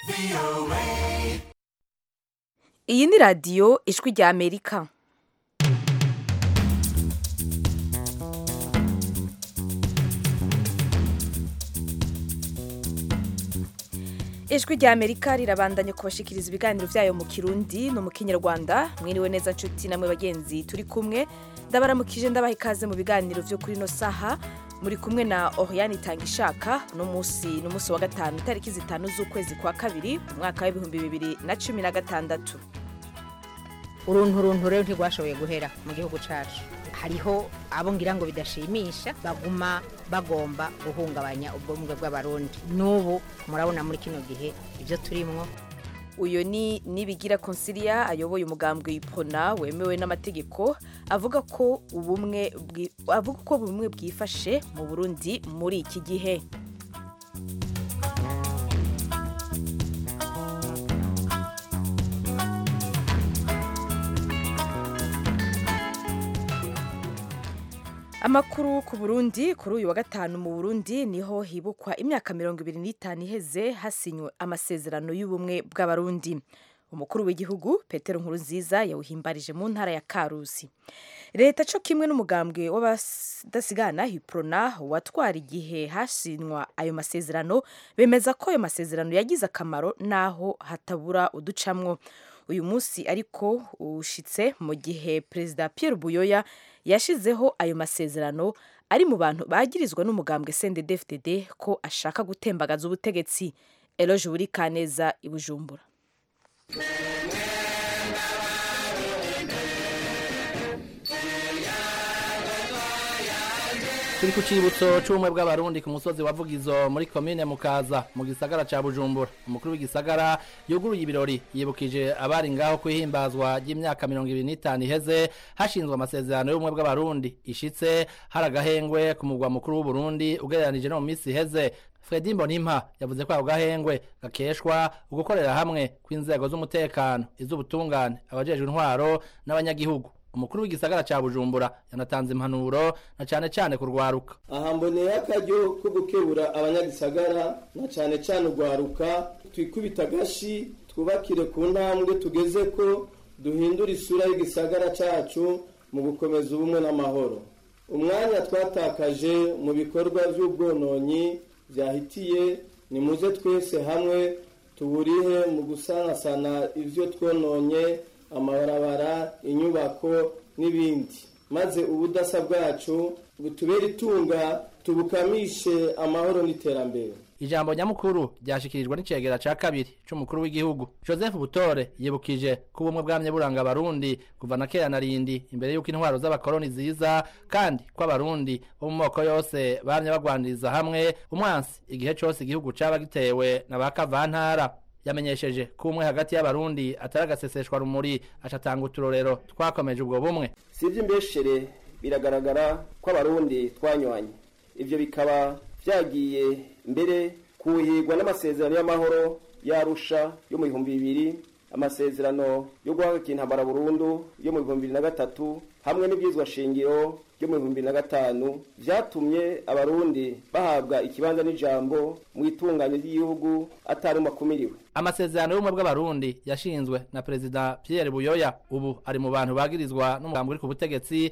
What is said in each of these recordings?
iyi ni radiyo ijwi rya amerika ijwi rya amerika rirabandanya kubashikiriza ibiganiro byayo mu kirundi no mu kinyarwanda mwiriwe neza nshuti namwe bagenzi turi kumwe ndabaramukije ndabaha ikaze mu biganiro byo kuri ino saha muri kumwe na Oriane Itangishaka no munsi no munsi wa gatanu itariki zitanu z'ukwezi kwa kabiri mu mwaka w'ibihumbi bibiri na cumi na gatandatu uruntu runtu rero ntirwashoboye guhera mu gihugu cacu hariho abo ngira ngo bidashimisha baguma bagomba guhungabanya ubwumwe bw'abarundi n'ubu murabona muri kino gihe ibyo turimwo uyu ni nibigira consilia ayoboye umugambwe ipona wemewe n'amategeko avuga ko ubumwe bwi- avuga ko bumwe bwifashe mu Burundi muri iki gihe Amakuru ku Burundi kuri uyu wa gatanu mu Burundi niho hibukwa imyaka mirongo ibiri n'itanu iheze hasinywe amasezerano y'ubumwe bw'abarundi umukuru w'igihugu Petero Nkurunziza yawuhimbarije mu ntara ya Karusi leta co kimwe n'umugambwe w'abadasigana Hiprona watwara igihe hasinywa ayo masezerano bemeza ko ayo masezerano yagize akamaro naho hatabura uducamwo uyu munsi ariko ushitse mu gihe perezida Pierre Buyoya yashizeho ayo masezerano ari mu bantu bagirizwa n'umugambwe CNDD-FDD ko ashaka gutembagaza ubutegetsi Eloge Burikaneza i Bujumbura turi ku cibutso c'ubumwe bw'abarundi ku musozi wa vugizo muri komine mukaza mu gisagara ca bujumbura umukuru w'igisagara yuguruye ibirori yibukije abari ngaho kwihimbazwa ry'imyaka mirongo ibiri n'itanu iheze hashinzwe amasezerano y'ubumwe bw'abarundi ishitse hari agahengwe ku mugwa mukuru w'uburundi ugereranije no mu misi iheze fredi mbonimpa yavuze ko ako gahengwe gakeshwa ugukorera hamwe kw'inzego z'umutekano iz'ubutungane abajejwe intwaro n'abanyagihugu umukuru w'igisagara ca bujumbura yanatanze impanuro na cane cane kurwaruka aha mboneye akaryo ko gukebura abanyagisagara na cane cane urwaruka twikubita agashi twubakire ku ntambwe tugeze ko duhindura isura y'igisagara cacu mu gukomeza ubumwe n'amahoro umwanya twatakaje mu bikorwa vy'ubwononyi vyahitiye nimuze twese hamwe tuwurihe mu gusanasana ivyo twononye amabarabara inyubako n'ibindi maze ubudasa bwacu butubere itunga tubukamishe amahoro n'iterambere ijambo nyamukuru ryashikirijwe n'icegera ca kabiri c'umukuru w'igihugu joseph butore yibukije ko ubumwe bwamye buranga abarundi kuva na kera na rindi imbere y'uko intwaro z'abakoroni ziza kandi ko abarundi bo mu moko yose bamye bagwaniriza hamwe umwansi igihe cose igihugu caba gitewe na ba kavantara yamenyesheje ko umwe hagati y'abarundi atari agaseseshwa rumuri acatanga uturorero twakomeje ubwo bumwe si iby'imbeshere biragaragara ko abarundi twanywanye ibyo bikaba byagiye mbere kuhigwa n'amasezerano y'amahoro yarusha yo mu bihumbi bibiri amasezerano yo guhagarika intambara burundu yo mu bihumbi bibiri na gatatu hamwe n'ibyizwa shingiro yo mu bihumbi bibiri na gatanu vyatumye abarundi bahabwa ikibanza n'ijambo mu itunganya ry'igihugu atari makumiriwe amasezerano y'ubumwe bw'abarundi yashinzwe na perezida pierre buyoya ubu ari mu bantu bagirizwa n'umugambi uri ku butegetsi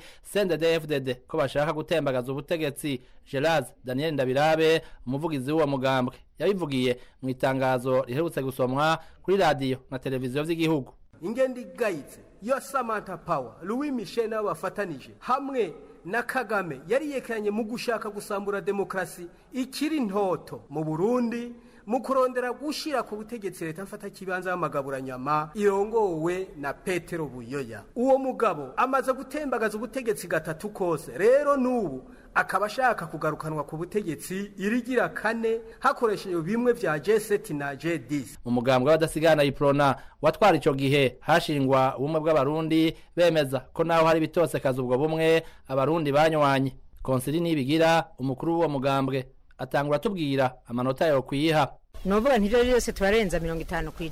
cndd ko bashaka gutembagaza ubutegetsi gerard daniel ndabirabe umuvugizi w'uwo mugambwe yabivugiye mu itangazo riherutse gusomwa kuri radiyo na televiziyo vy'igihugu ingendo igayitse yo samantha power louis michel nabo bafatanije hamwe na kagame yari yekeranye mu gushaka gusambura demokarasi ikiri ntoto mu burundi mu kurondera gushira ku butegetsi leta mfata kibanza y'amagaburanyama irongowe na petero buyoya uwo mugabo amaze gutembagaza ubutegetsi gatatu kose rero n'ubu akaba ashaka kugarukanwa ku butegetsi irigira kane hakoreshejwe bimwe vya G7 na G10 mu mugambwe w'abadasigana iprona watwara ico gihe hashingwa ubumwe bw'abarundi bemeza ko naho hari bitosekaza ubwo bumwe abarundi banywanye konsili nibigira umukuru w'uwo mugambwe atangura atubwira amanota yo kwiha nuvuga ntivyo byose turarenza mirongo itanu ku ijana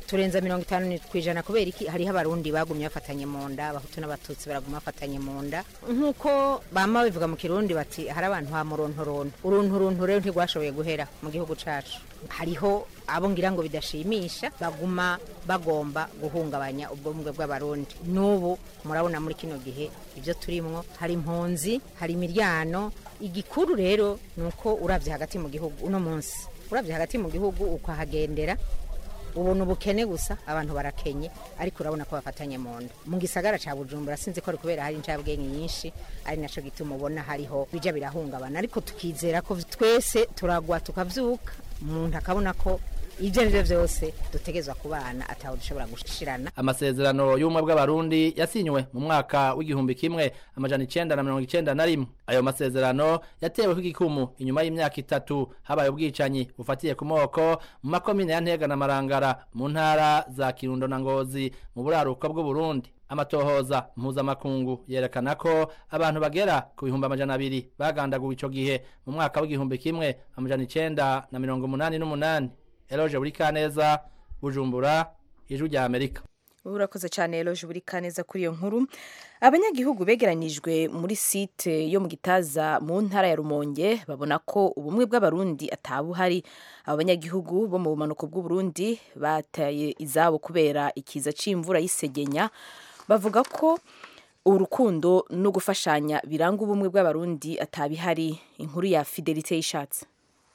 turenza mirongo itanu ku ijana kubera iki hariho abarundi bagumye bafatanye mu nda abahutu n'abatutsi baraguma bafatanye mu nda nk'uko bama bivuga mu kirundi bati hari abantu ha murontoronto urunturuntu rero ntirwashoboye guhera mu gihugu cacu hariho abo ngira ngo bidashimisha baguma bagomba guhungabanya ubwumwe bw'abarundi n'ubu murabona muri kino gihe ibyo turimwo hari impunzi hari imiryano igikuru rero ni uko urabye hagati mu gihugu uno munsi urabye hagati mu gihugu ukahagendera ubona ubukene gusa abantu barakenye ariko urabona ko bafatanye mu nda mu gisagara ca bujumbura sinzi ko ari kubera hari incabwenge nyinshi ari naco gituma ubona hariho bija birahungabana ariko tukizera ko twese turagwa tukavyuka umuntu akabona ko ibyo ari byo byose dutegezwa ku bana ataho dushobora gushirana amasezerano y'ubumwe bw'abarundi yasinywe mu mwaka w'igihumbi kimwe amajana icenda na mirongo icenda na rimwe ayo masezerano yateweho igikumu inyuma y'imyaka itatu habaye ubwicanyi bufatiye ku moko mu makomine ya ntega na marangara mu ntara za kirundo na ngozi mu buraruko bw'uburundi amatohoza mpuzamakungu yerekana ko abantu bagera ku bihumbi amajana abiri bagandaguwe ico gihe mu mwaka w'igihumbi kimwe amajana icenda na mirongo umunani n'umunani eloje buri kaneza bujumbura ijwi rya amerika urakoze cyane eloje buri kaneza kuri iyo nkuru abanyagihugu begeranyijwe muri site yo mu gitaza mu ntara ya rumonge babona ko ubumwe bw'abarundi atabuhari abo banyagihugu bo mu bumanuko bw'uburundi bataye izabo kubera ikiza c'imvura y'isegenya bavuga ko urukundo no gufashanya biranga ubumwe bw'abarundi atabihari inkuru ya fidelite y'ishatsi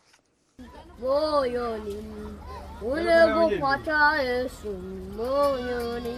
모여니 오늘고 과차에서 모여니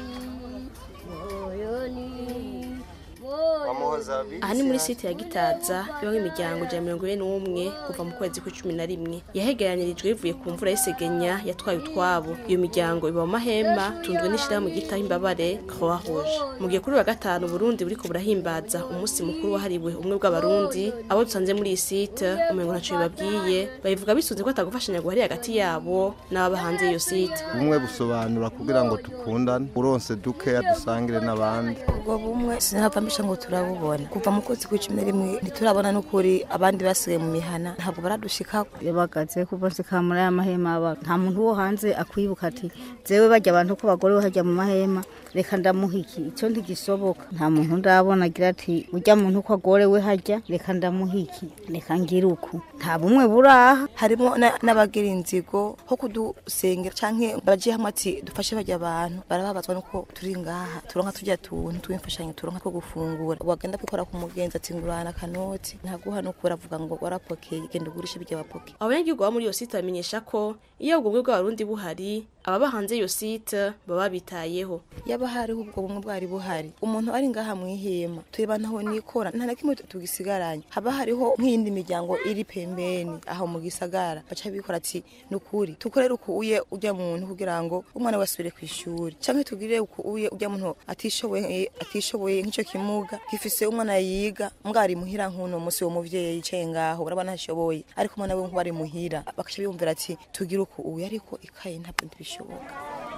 모여니 aha ni muri site ya gitaza ibamo imiryango ijana na mirongo ine n'umwe kuva mu kwezi kw'icumi na rimwe yahegeranirijwe bivuye ku mvura y'isegenya yatwaye utwabo iyo miryango iba mu mahema tunzwe n'ishyirahamwe ryitaho imbabare croix rouge mu gihe kuri wa gatanu burundi buriko burahimbaza umunsi mukuru wahariwe ubumwe bw'abarundi abo dusanze muri iyi site umengo ntaco bibabwiye babivuga bisunze ko atagufashanya guhari hagati yabo n'ababa hanze y'iyo site bumwe busobanura kugira ngo dukundane uronse dukeya dusangire n'abandi ubwo bumwe sinahava mbisha ngo turabubona kuva mu kwezi kw'icumi na rimwe ntiturabona n'ukuri abandi basigaye mu mihana ntabwo baradushikako iyo bagaze kuva nshika muri aya mahema aba nta muntu wo hanze akwibuka ati jewe barya abantu ko bagore hajya mu mahema reka ndamuha iki icyo ntigisoboka nta muntu ndabona agira ati ujya muntu ko agorewe hajya reka ndamuha iki reka ngire uku nta bumwe buraha harimo na- n'abagira inzigo ho kudusengera canke baje hamwe ati dufashe barya abantu barababazwa nuko turi ngaha turonka turya tuntu tw'imfashanyo turonka two gufungura wagenda kwikora ku mugenzi ati ngurana akanoti ntaguha nuko baravuga ngo warapokeye genda ugurishe birya wapokeye abanyagihugu baba muri iyo site bamenyesha ko iyo ubwo bumwe bw'abarundi buhari ababa hanze y'iyo site baba bitayeho yaba hariho ubwo bumwe bwari buhari umuntu ari ngaha mwihema tureba ntaho nikora nta na kimwe tugisigaranye haba hariho nk'iyindi miryango iri pembeni aho mu gisagara baca bikora ati nukuri tukorere uku uye ujya muntu kugira ngo umwana we asubire ku ishuri canke tugirire uku uye ujya muntu atishoboye atishoboye nk'ico kimuga gifise umwana yiga mbwa ari muhira nk'uno musi uwo muvyeyi yicaye ngaho urabona ntashoboye ariko umwana we nkuba ari muhira bakaca biyumvira ati tugire uku uye ariko ikaye ntabwo ntibishoboka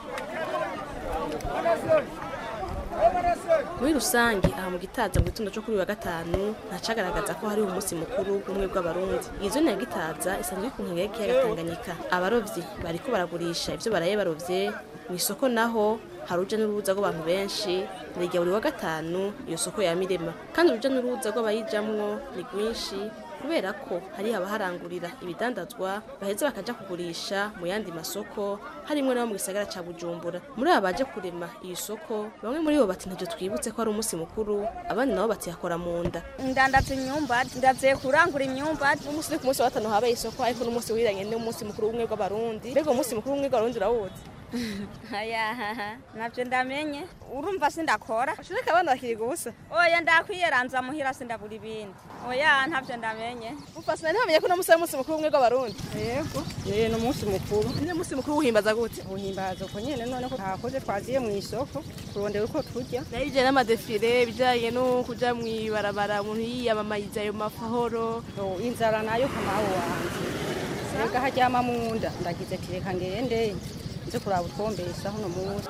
muri rusange aha mu gitaza mu gitondo cyo kuri uyu wa gatanu ntacagaragaza ko hari umunsi mukuru w'ubumwe bw'abarundi iyi zone ya gitaza isanzwe iri ku nkengero y'ikiyaga tanganyika abarovyi bariko baragurisha ivyo baraye barovye mu isoko naho hari uruja n'uruza rw'abantu benshi rirya buri wa gatanu iyo soko ya mirema kandi uruja n'uruza rw'abayijamwo ni rwinshi kubera ko hari abaharangurira ibidandazwa baheza bakaja kugurisha mu yandi masoko harimwo n'abo mu gisagara ca bujumbura muri aba baje kurema iyi soko bamwe muri bo bati ntavyo twibutse ko ari umunsi mukuru abandi nabo bati yakora mu nda ndandaza imyumbati ndavuye kurangura imyumbati umunsi uri ku munsi wa gatanu habaye isoko ariko n'umunsi wiranye n'umunsi mukuru w'ubumwe bw'abarundi mbega umunsi mukuru w'ubumwe bw'abarundi urawuzi aya navyo ndamenye urumva sindakora ashireka abana bakiriga ubusa oya ndakwiyeranza muhira sindabura ibindi oya ntavyo ndamenye upasina ntibamenye ko uno munsi ari umunsi mukuru w'ubumwe bw'abarundi yego eh ni umunsi mukuru ni umunsi mukuru uhimbaza gute uhimbaza uko nyene none ko ntakoze twaziye mu isoko turondera uko turya nayo ibijyanye n'amadefile ibijyanye no kuja mw'ibarabara umuntu yiyamamariza ayo mafahoro Yo, inzara nayo kamaho wanje reka haryama mu nda ndagize ati reka ngende nze kuraba utwombesha hano munsi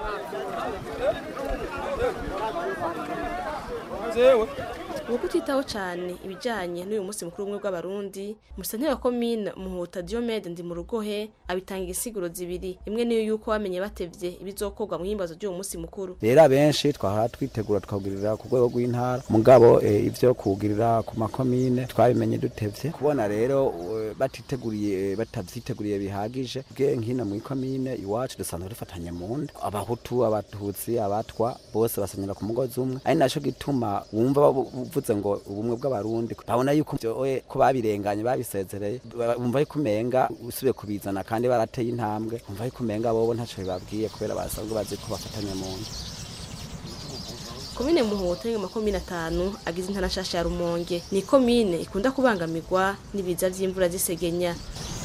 uko utitaho cyane ibijyanye n'uyu munsi mukuru w'ubumwe bw'abarundi musanteri wa komine muhuta diomede ndi mu rugohe abitanga igisiguro zibiri imwe niyo yuko bamenye batevye ibizokorwa mu himbazo ry'uwo munsi mukuru rero abenshi twahora twitegura tukawugirira ku rwego rw'intara mugabo eh, ivyo kuwugirira ku makomine twabimenye dutevye kubona rero eh, batiteguriye batavyiteguriye bihagije bwe nkino mu ikomine iwacu dusanzwe dufatanye mu nda abahutu abatutsi abatwa bose basenyera ku mugozi umwe ari naco gituma wumva babu- uvuze ngo ubumwe bw'abarundi babona yuko vyoe ko babirenganye babisezereye ba- bumva yuko umenga usubiye kubizana kandi barateye intambwe bumva yuko umenga bobo ntaco bibabwiye kubera basanzwe bazi ko bafatanye mu nda komine muhuta ni makomine atanu agize intara nshasha ya rumonge ni komine ikunda kubangamirwa n'ibiza vy'imvura z'isegenya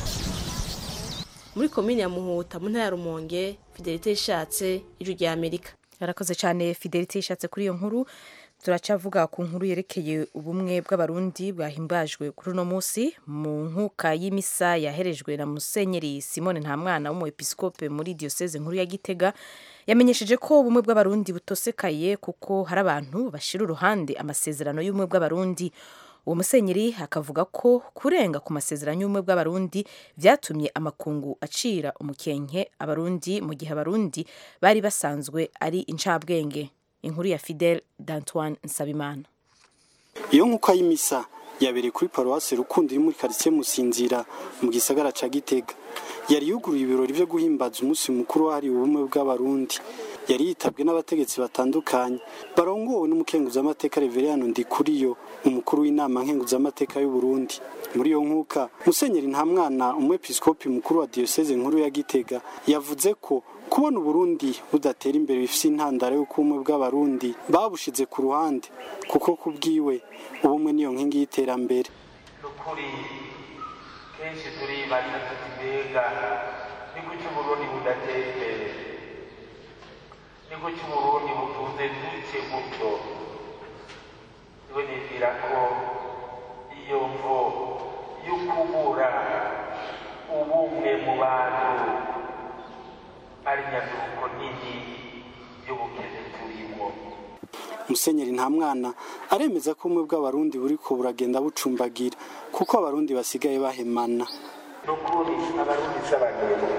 muri komine ya muhuta mu ntara ya rumonge fidelite ishatse ijwi rya amerika yarakoze cyane fidelite yishatse kuri iyo nkuru turacavuga ku nkuru yerekeye ubumwe bw'abarundi bwahimbajwe kuri uno munsi mu nkuka y'imisa yaherejwe na musenyeri simone ntamwana w'umuepiskope muri diyoseze nkuru ya gitega yamenyesheje ko ubumwe bw'abarundi butosekaye kuko hari abantu bashira uruhande amasezerano y'ubumwe bw'abarundi uwo musenyeri akavuga ko kurenga ku masezerano y'ubumwe bw'abarundi byatumye amakungu acira umukenke abarundi mu gihe abarundi bari basanzwe ari incabwenge inkuru ya fidel d'antoine nsabimana iyo nkuko y'imisa yabereye kuri paruwasi rukundo iri muri karitsiye musinzira mu gisagara ca gitega yari yuguruye ibirori byo guhimbaza umunsi mukuru wahariwe ubumwe bw'abarundi yari yitabwe n'abategetsi batandukanye barongowe n'umukenguzamateka reveriyano ndikuriyo umukuru w'inama nkenguzamateka y'u Burundi muri iyo nkuka musenyeri ntamwana umwepiskopi mukuru wa diyoseze nkuru ya gitega yavuze ko kubona uburundi budatera imbere bifite intandaro y'uko ubumwe bw'abarundi babushize ku ruhande kuko ku bwiwe ubumwe niyo nkingi y'iterambere ukuri kenshi turibaza tuti mbega ni kuki uburundi budatera imbere ni kuki uburundi butunze duke gutyo niwe nibwira ko iyo mvo y'ukubura ubumwe mu bantu ari nyaduko nini y'ubukene turimo musenyeri nta mwana aremeza ko ubumwe bw'abarundi buriko buragenda bucumbagira kuko abarundi basigaye bahemana nukuri abarundi s'abanebwe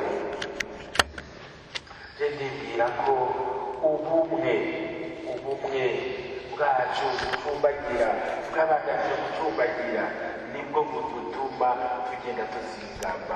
je ndibwira ko ubumwe ubumwe bwacu bucumbagira bw'abaganje bucumbagira nibwo budutuma tugenda tuzigama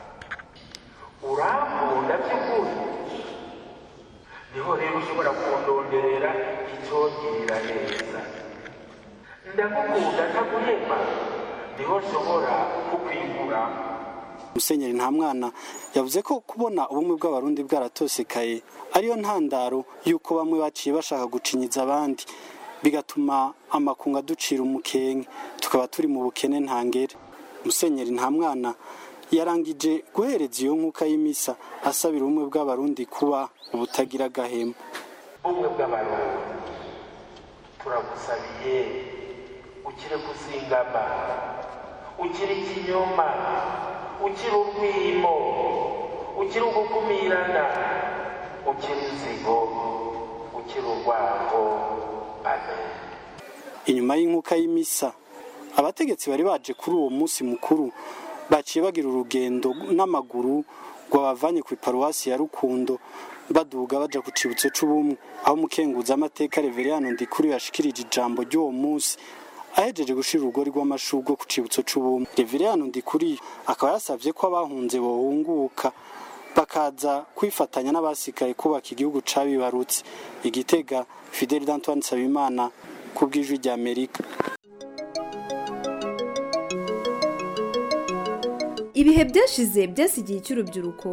urambunda by'ukuri niho rero ushobora kundonderera icyongirira neza ndagukunda ntaguhema niho nshobora kukwigura musenyeri nta mwana yavuze ko kubona ubumwe bw'abarundi bwaratosekaye ariyo ntandaro y'uko bamwe baciye bashaka gucinyiza abandi bigatuma amakungu aducira umukenke tukaba turi mu bukene ntangere musenyeri nta mwana yarangije guhereza iyo nkuka y'imisa asabira ubumwe bw'abarundi kuba ubutagira agahema ubumwe bw'abarundi turagusabiye ukire kuzingama ukire ikinyoma ukire urwimo ukire ugukumirana ukire inzigo ukire urwango amen inyuma y'inkuka y'imisa abategetsi bari baje kuri uwo munsi mukuru baciye bagira urugendo n'amaguru rwabavanye ku iparuwasi ya rukundo baduga baja ku cibutso c'ubumwe aho umukenguza amateka reveriyano ndikuru yashikirije ijambo ry'uwo munsi ahejeje gushira urugori rw'amashurwe ku cibutso c'ubumwe reveriyano ndikuri akaba yasavye ko abahunze bohunguka bakaza kwifatanya n'abasikaye kubaka igihugu cabibarutse igitega fidel d'antoine nsabimana ku bw'ijwi rya amerika ibihe byashize byasigiye icy'urubyiruko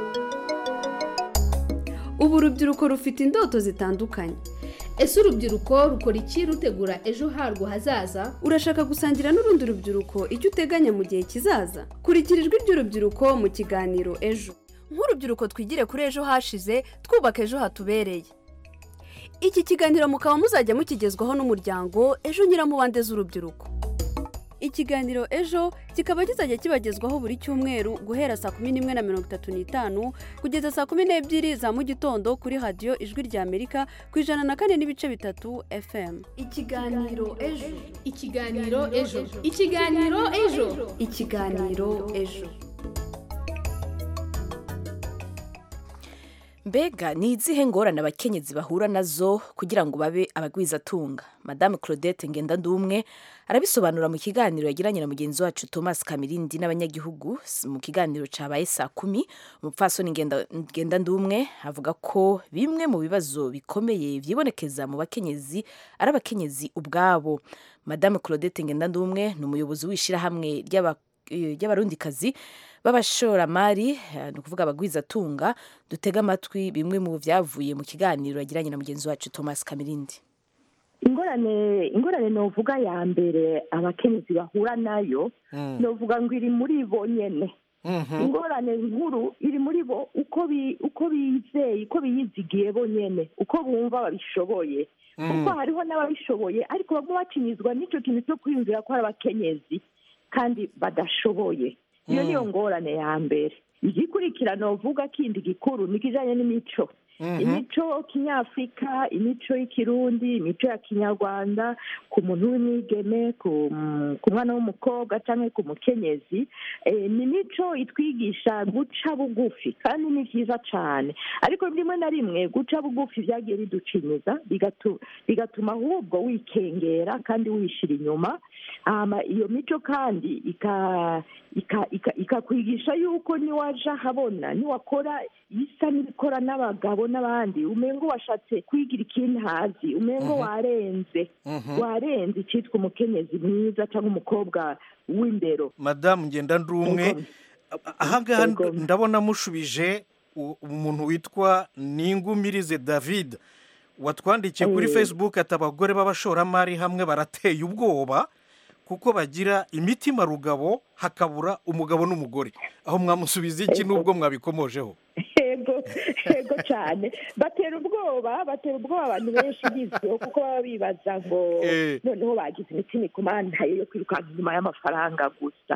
ubu urubyiruko rufite indoto zitandukanye ese urubyiruko rukora iki rutegura ejo harwo hazaza urashaka gusangira n'urundi rubyiruko icyo uteganya mu gihe kizaza kurikira ijwi ry'urubyiruko mu kiganiro ejo nk'urubyiruko twigire kuri ejo hashize twubaka ejo hatubereye iki kiganiro mukaba muzajya mukigezwaho n'umuryango ejo nyiramubande z'urubyiruko ikiganiro ejo kikaba kizajya kibagezwaho buri cyumweru guhera saa kumi n'imwe na mirongo itatu n'itanu kugeza saa kumi n'ebyiri za mu gitondo kuri radiyo ijwi rya amerika ku ijana na kane n'ibice bitatu fm ikiganiro ejo ikiganiro ejo ikiganiro ejo ikiganiro ejo mbega ni izihe ngorane abakenyezi bahura nazo kugira ngo babe abagwizatunga madame claudette ngendandumwe arabisobanura mu kiganiro yagiranye na mugenzi wacu thomas kamirindi n'abanyagihugu mu kiganiro cyabaye saa kumi umupfasoni ngendandumwe avuga ko bimwe mu bibazo bikomeye byibonekeza mu bakenyezi ari abakenyezi ubwabo madame claudette ngendandumwe ni umuyobozi w'ishyirahamwe ry'abarundikazi b'abashoramari ni ukuvuga abagwizatunga dutega amatwi bimwe mu byavuye mu kiganiro yagiranye na mugenzi wacu thomas kamirindi ingorane ingorane novuga ya mbere abakenyezi bahura nayo novuga ngo iri muri bo nyene ingorane nkuru iri muri bo uko uko bizeye uko biyizigiye bo nyene uko bumva babishoboye kuko hariho n'ababishoboye ariko bamwe bacinyizwa n'icyo kintu cyo kwiyumvira ko ari abakenyezi kandi badashoboye iyo niyo ngorane ya mbere igikurikirana uvuga kindi gikuru ni ikijyanye n'imico imico kinyafurika imico y'ikirundi imico ya kinyarwanda ku muntu w'imwigeme ku mwana w'umukobwa cyangwa ku mukenyezi ni imico itwigisha guca bugufi kandi ni byiza cyane ariko rimwe na rimwe guca bugufi byagiye biducinyiza bigatuma ahubwo wikengera kandi wishyira inyuma iyo mico kandi ikakwigisha yuko niwaja habona niwakora isa n'ibikora n'abagabo n'abandi umengo washatse kwigira ikindi hazi umengo warenze warenze icyitwa umukenyezi mwiza cyangwa umukobwa w'imbero madamu ngenda ndi umwe ahangaha ndabona mushubije umuntu witwa ningumirize david watwandikiye kuri facebook ati abagore b'abashoramari hamwe barateye ubwoba kuko bagira imitima rugabo hakabura umugabo n'umugore aho mwamusubiza iki n'ubwo mwabikomojeho yego yego cyane batera ubwoba batera ubwoba abantu benshi bizwiho kuko baba bibaza ngo noneho bagize imitima ikumantaye yo kwirukanka inyuma y'amafaranga gusa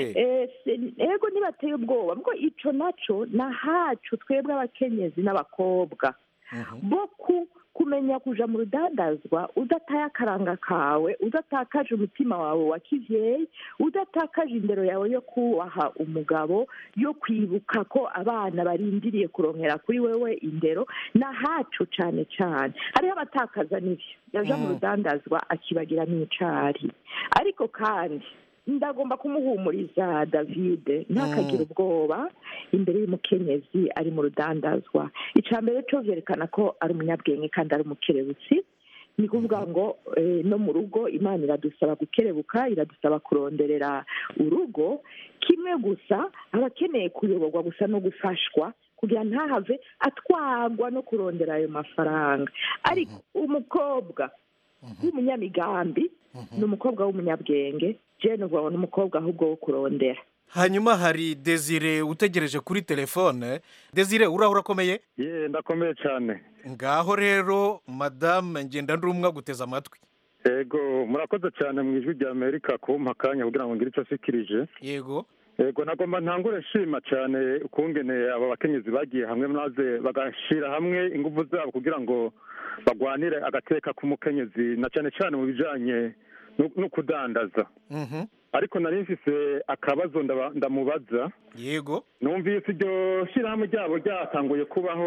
yego ntibateye ubwoba bwo icyo nacyo ni ahacu twebwe abakenyezi n'abakobwa bo ku kumenya kuja mu rudandazwa udataye akaranga kawe udatakaje umutima wawe wa kivyeyi udatakaje indero yawe yo kubaha umugabo yo kwibuka ko abana barindiriye kurongera kuri wewe indero nahacu cane cane hariho abatakaza n'ivyo yaja mu rudandazwa akibagira n'icari ariko kandi ndagomba kumuhumuriza david ntakagire ubwoba imbere y'umukenyezi ari mu rudandazwa icya mbere cyo byerekana ko ari umunyabwenge kandi ari umukerebutsi ni kuvuga ngo no mu rugo imana iradusaba gukerebuka iradusaba kuronderera urugo kimwe gusa aba akeneye kuyoborwa gusa no gufashwa kugira ntahave atwagwa no kurondera ayo mafaranga ariko umukobwa w'umunyamigambi ni umukobwa w'umunyabwenge jene ubwo ni umukobwa ahubwo wo kurondera hanyuma hari desire utegereje kuri telefone desire uraho urakomeye ye ndakomeye cyane ngaho rero madame ngenda ndumwe guteza amatwi yego murakoze cyane mu ijwi rya amerika kumpa akanya kugira ngo ngire icyo asikirije yego yego nagomba ntangure nshima cyane ukungene aba bakenyezi bagiye hamwe maze bagashyira hamwe ingufu zabo kugira ngo bagwanire agateka k'umukenyezi na cyane cyane mu bijyanye no kudandaza ariko nari mfise akabazo ndamubaza yego numvise iryo shyirahamwe ryabo ryatanguye kubaho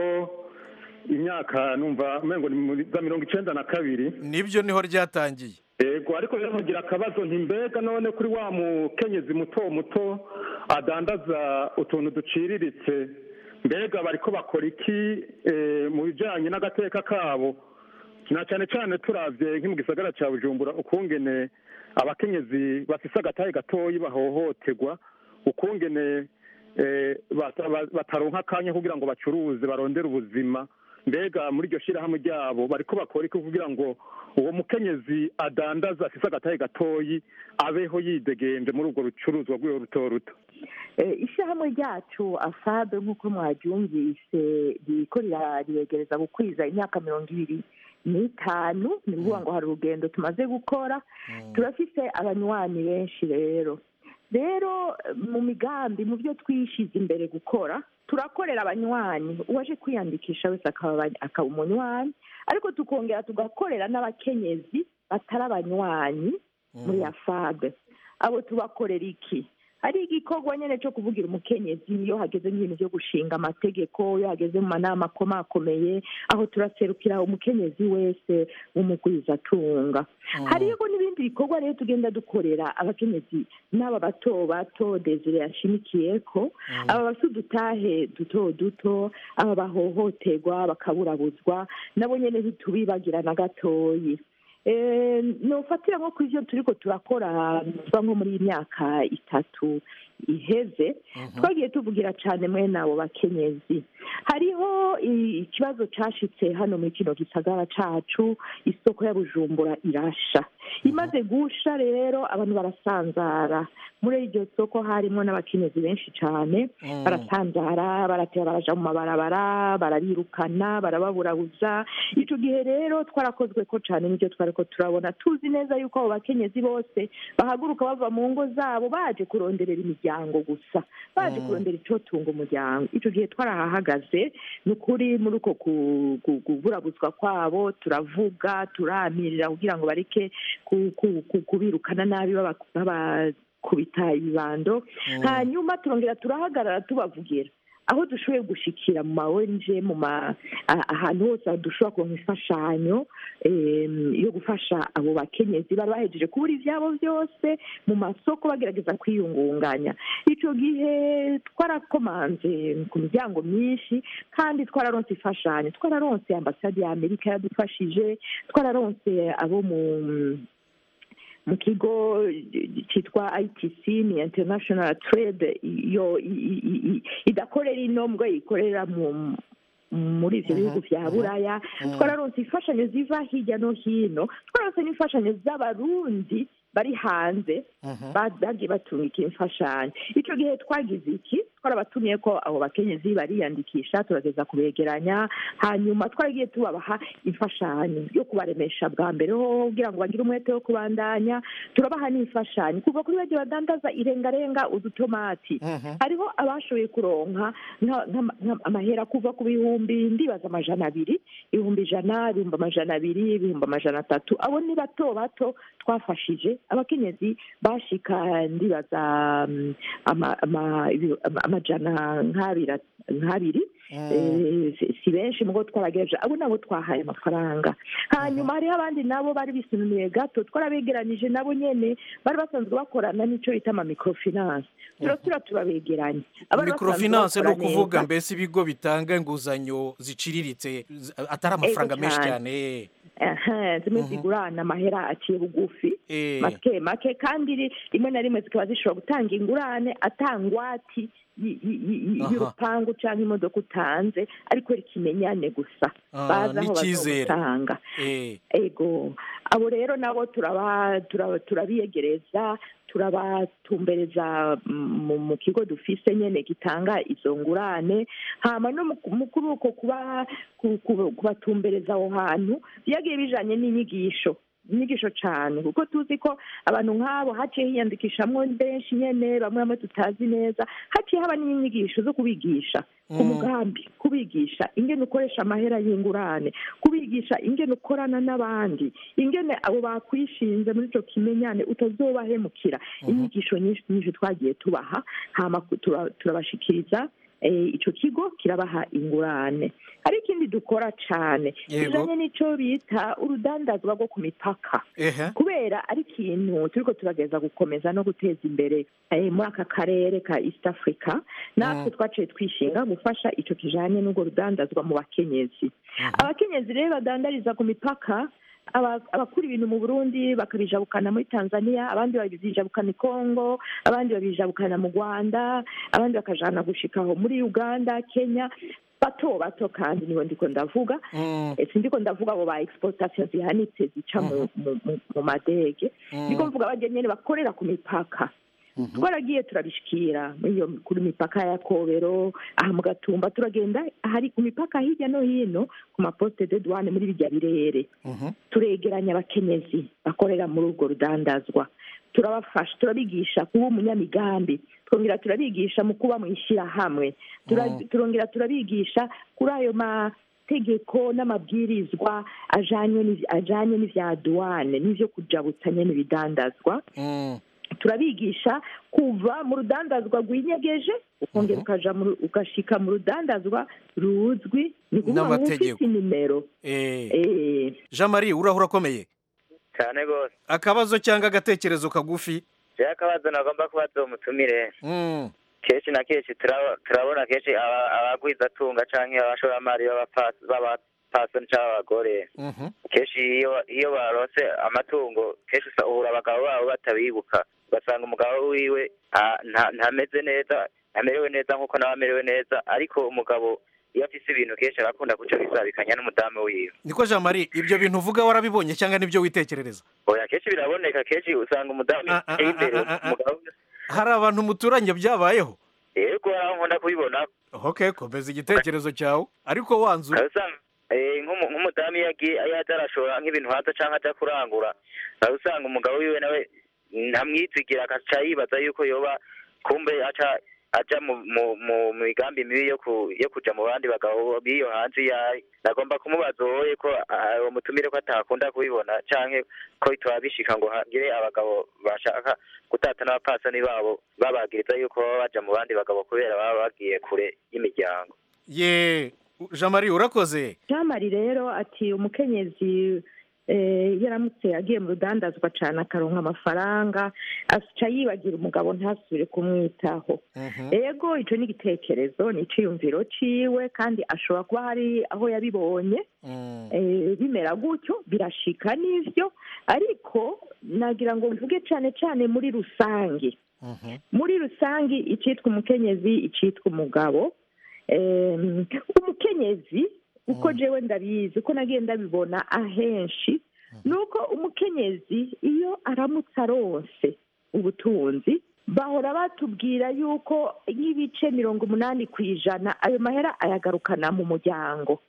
imyaka numva umengo ni za mirongo icyenda na kabiri nibyo niho ryatangiye yego ariko rero nkugira akabazo nti mbega none kuri wa mukenyezi muto muto adandaza utuntu duciriritse mbega bariko bakora iki mu bijyanye n'agateka kabo na cyane cyane turabye nk'i mu gisagara cya bujumbura ukungene abakenyezi bafise agatahe gatoyi bahohoterwa ukungene bataronka akanya kugira ngo bacuruze barondere ubuzima mbega muri iryo shyirahamwe ryabo bariko bakora iki kugira ngo uwo mukenyezi adandaza afise agatahe gatoyi abeho yidegenje muri urwo rucuruzwa rw'iwe ruto ruto ishyirahamwe ryacu asabe nk'uko mwaryumvise ririko riregereza gukwiza imyaka mirongo ibiri n'itanu ni ukuvuga ngo hari urugendo tumaze gukora turafise abanywanyi benshi rero rero mu migambi mu byo twishize imbere gukora turakorera abanywanyi uwaje kwiyandikisha wese akaba akaba umunywanyi ariko tukongera tugakorera n'abakenyezi batari abanywanyi muri ya fabe abo tubakorera iki hari igikorwa nyine cyo kuvugira umukenyezi iyo hageze nk'ibintu byo gushinga amategeko iyo hageze mu manama akomakomeye aho turaserukira umukenyezi wese w'umugwizatunga hariho n'ibindi bikorwa rero tugenda dukorera abakenyezi n'aba bato bato desire yashimikiye ko aba bafite udutahe duto duto aba bahohoterwa bakaburabuzwa nabo nyine ntitubibagira na gatoyi nufatira nko ku byo turi ko turakora nko muri iyi myaka itatu iheze twagiye tuvugira cyane mwene abo bakenyezi hariho ikibazo cyashitse hano muri kino gisagara cyacu isoko ya bujumbura irasha imaze gusha rero abantu barasanzara muri iryo soko harimo n'abakenyezi benshi cyane barasanzara baratera baraja mu mabarabara barabirukana barababurabuza icyo gihe rero twarakozwe ko cyane n'ibyo twari ko turabona tuzi neza yuko abo bakenyezi bose bahaguruka bava mu ngo zabo baje kuronderera imiryango gusa baje kurondera icyotunga umuryango icyo gihe twarahahagaze ni ukuri muri uko kuburabuzwa kwabo turavuga turamirira kugira ngo bareke kubirukana nabi babakubita ibibando hanyuma turongera turahagarara tubavugira aho dushoboye gushikira mu ma ONG mu ma ahantu hose dushobora kuronka imfashanyo yo gufasha abo bakenyezi bari bahejeje kubura ivyabo byose mu masoko bagerageza kwiyungunganya ico gihe twarakomanze ku miryango myinshi kandi twararonse imfashanyo twararonse ambasade ya amerika yadufashije twararonse abo mu mu kigo cyitwa itc ni international trade iyo idakorera ino mbwo ikorera mu muri ibyo bihugu bya buraya twararonse imfashanyo ziva hirya no hino twararonse n'imfashanyo z'abarundi bari hanze bagiye batungika imfashanyo icyo gihe twagize iki twarabatumiye ko abo bakenyezi bariyandikisha turageza kubegeranya hanyuma twaragiye tubabaha imfashanyo yo kubaremesha bwa mbere ho kugira ngo bagire umwete wo kubandanya turabaha n'imfashanyo kuva kuri bagiye badandaza irengarenga udutomati hariho abashoboye kuronka amahera kuva ku bihumbi ndibaza amajana abiri ibihumbi ijana ibihumbi amajana abiri ibihumbi amajana atatu abo ni bato bato twafashije abakenyezi bashika ndibaza amajana nk'abiri si benshi mugo twaragejeje abo nabo twahaye amafaranga hanyuma hariho abandi nabo bari bisununiye gato twarabegeranije nabo nyene bari basanzwe bakorana n'icyo bita ama microfinance turasura turabegeranya microfinance ni ukuvuga mbese ibigo bitanga inguzanyo ziciriritse atari amafaranga menshi cyane zimwe zigurana amahera aciye bugufi make make kandi rimwe na rimwe zikaba zishobora gutanga ingurane atangwati y'urupangu cyangwa imodoka utanze ariko ikimenyane gusa bazi aho bazagutanga ego abo rero nabo turabiyegereza turabatumbereza mu kigo dufise nyine gitanga izo ngurane hama no kuri uko kubatumbereza aho hantu byagiye bijanye n'inyigisho inyigisho cyane kuko tuzi ko abantu nk'abo haciye hiyandikishamwo benshi nyine bamwe bamwe tutazi neza haciye haba n'inyigisho zo kubigisha ku mugambi kubigisha ingene ukoresha amahera y'ingurane kubigisha ingene ukorana n'abandi ingene abo bakwishinze muri icyo kimenyane utazobahemukira inyigisho nyinshi nyinshi twagiye tubaha hama turabashikiriza icyo kigo kirabaha ingurane hari ikindi dukora cyane kijanye n'icyo bita urudandazwa rwo ku mipaka kubera ari ikintu turiko turageza gukomeza no guteza imbere muri aka karere ka east africa natwe twaciye twishinga gufasha icyo kijanye n'urwo rudandazwa mu bakenyezi abakenyezi rero badandariza ku mipaka abakura ibintu mu burundi bakabijabukana muri tanzania abandi babijabukana i congo abandi babijabukana mu rwanda abandi bakajana gushikaho muri uganda kenya bato bato kandi niho ndiko ndavuga sindiko ndavuga abo ba exportation zihanitse zica mu madege ndiko mvuga abajya nyene bakorera ku mipaka twaragiye turabishikira muri iyo kuri mipaka ya kobero aha mu gatumba turagenda hari ku mipaka hirya no hino ku maposite de douane muri bijya birere turegeranya abakenyezi bakorera muri urwo rudandazwa turabafasha turabigisha kuba umunyamigambi twongera turabigisha mu kuba mu ishyirahamwe Tura- Mm. turongera turabigisha kuri ayo mategeko n'amabwirizwa ajanye n'iv- ajanye n'ivya duwane n'ivyo kujabutsa nyene ibidandazwa turabigisha kuva mu rudandazwa rwinyegeje ukongera ukaja mu ru- ugashika mu rudandazwa ruzwi ni ukuvuga ngo N'amategeko. ufite inimero Eh. Eh. jean marie uraho urakomeye cyane rwose akabazo cyangwa agatekerezo kagufi rero akabazo nagomba kubaza uwo mutumire Mm. kenshi na kenshi turaba- turabona kenshi aba- abagwizatunga canke abashoramari b'abapasi- b'abapasoni canke abagore Mhm. kenshi iyo iyo baronse amatungo kenshi usa- uhura abagabo babo batabibuka ugasanga umugabo wiwe ah, nta- ntameze neza ntamerewe neza nk'uko nawe amerewe neza ariko umugabo iyo afise ibintu kenshi arakunda kuca bisabikanya n'umudamu wiwe niko jean marie ibyo bintu uvuga warabibonye cyangwa nibyo witekerereza oya kenshi biraboneka kenshi usanga umudamu yiteye imbere umugabo hari abantu muturanye byabayeho yego aho nkunda kubibona ok komeza igitekerezo cyawe ariko wanzura usanga eh, nk'umu- nk'umudamu iyo agiye iyo aje arashora nk'ibintu hanze cyangwa aja kurangura nawe usanga umugabo wiwe nawe ntamwizigira agaca yibaza yuko yoba kumbe aca aja mu mu mu mu migambi mibi yo ku yo kuja mu bandi bagabo b'iyo hanze yayi nagomba kumubaza wowe ko ah, uwo mutumire ko atakunda kubibona canke ko bitaba bishika ngo hagire abagabo bashaka gutata n'abapasani babo babagiriza yuko baba baja mu bandi bagabo kubera baba bagiye kure y'imiryango ye jean marie urakoze jamari rero ati umukenyezi eh, yaramutse agiye mu rudandazwa cyane akaronka amafaranga aca yibagira umugabo ntasubire kumwitaho ego icyo ni igitekerezo ni icyiyumviro ciwe kandi ashobora kuba hari aho yabibonye eh, bimera gutyo birashika n'ivyo ariko nagira ngo mvuge cyane cyane muri rusange muri rusange icyitwa umukenyezi icyitwa umugabo Em, umukenyezi uko jewe ndabizi uko nagiye ndabibona ahenshi ni uko umukenyezi iyo aramutse aronse ubutunzi bahora batubwira yuko nk'ibice mirongo umunani ku ijana ayo mahera ayagarukana mu muryango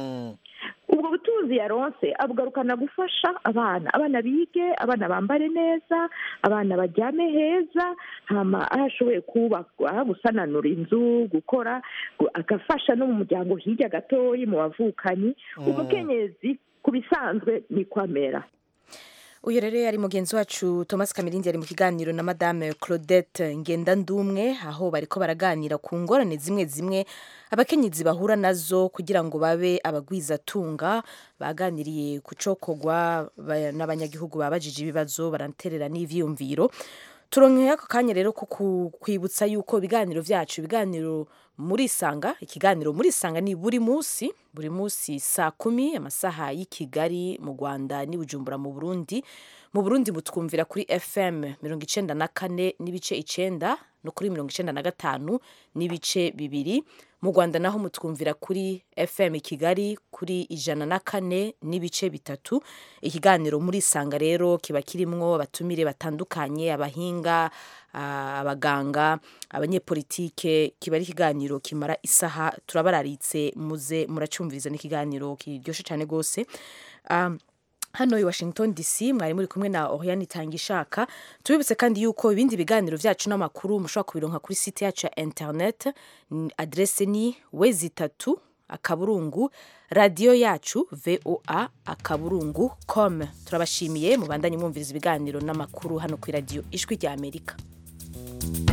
ubwo butunzi yaronse abugarukana gufasha abana abana bige abana bambare neza abana baryame heza hama aho ashoboye kubaka gusananura inzu gukora gu- agafasha no mu muryango hirya gatoyi mu bavukanyi umukenyezi ku bisanzwe niko amera uyu rero yari mugenzi wacu thomas kamirindi yari mu kiganiro na madame claudette ngendandumwe aho bariko baraganira ku ngorane zimwe zimwe abakenyezi bahura nazo kugira ngo babe abagwizatunga baganiriye ku cokogwa ba- n'abanyagihugu babajije ibibazo baraterera n'ivyiyumviro turonkeye ako kanya rero ko ku- kwibutsa yuko ibiganiro vyacu ibiganiro muri sanga ikiganiro muri sanga ni buri munsi buri munsi saa kumi amasaha y'i kigali mu rwanda n'i bujumbura mu burundi mu burundi mutwumvira kuri fm mirongo icenda na kane n'ibice icenda no kuri mirongo icenda na gatanu n'ibice bibiri mu rwanda naho mutwumvira kuri fm kigali kuri ijana na kane n'ibice bitatu ikiganiro muri sanga rero kiba kirimwo abatumire batandukanye abahinga ah, abaganga abanyepolitike kiba ari ikiganiro kimara isaha turabararitse muze muracumviriza n'ikiganiro kiryoshe cyane rwose um, hano i washington dc mwari muri kumwe na oriane itanga ishaka tubibutse kandi yuko ibindi biganiro byacu n'amakuru mushobora kubironka kuri site yacu ya internet N- adrese ni wezi itatu akaburungu radiyo yacu voa akaburungu com turabashimiye mubandanye mwumviriza ibiganiro n'amakuru hano ku radiyo ijwi rya amerika